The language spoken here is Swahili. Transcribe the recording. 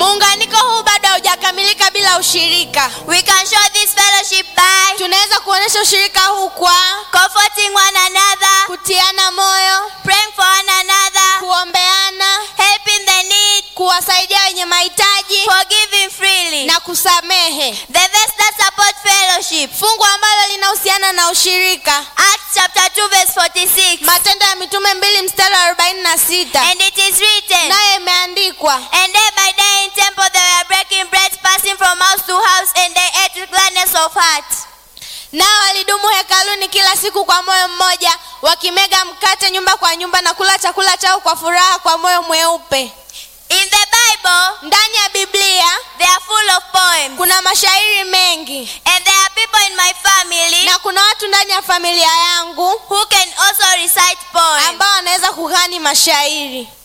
muunganiko huu bado haujakamilika bila ushirika We can show this fellowship by tunaweza kuonyesha ushirika huu kwa comforting one another, kutiana moyo praying for one another, kuombeana helping the need, kuwasaidia wenye mahitaji forgiving freely. na kusamehe The verse that supports fellowship. fungu ambalo linahusiana na ushirika Acts chapter 2 verse 46. matendo ya mitume mbili mstari wa arobaini na sita And it is written, nayo imeandikwa And day by day in temple they were breaking bread, passing from house to house, and they ate with gladness of heart. nao walidumu hekaluni kila siku kwa moyo mmoja wakimega mkate nyumba kwa nyumba na kula chakula chao kwa furaha kwa moyo mweupe In the Bible, ndani ya biblia they are full of poems. kuna mashairi mengi And there are people in my family na kuna watu ndani ya familia yangu who can also recite poems. ambao wanaweza kughani mashairi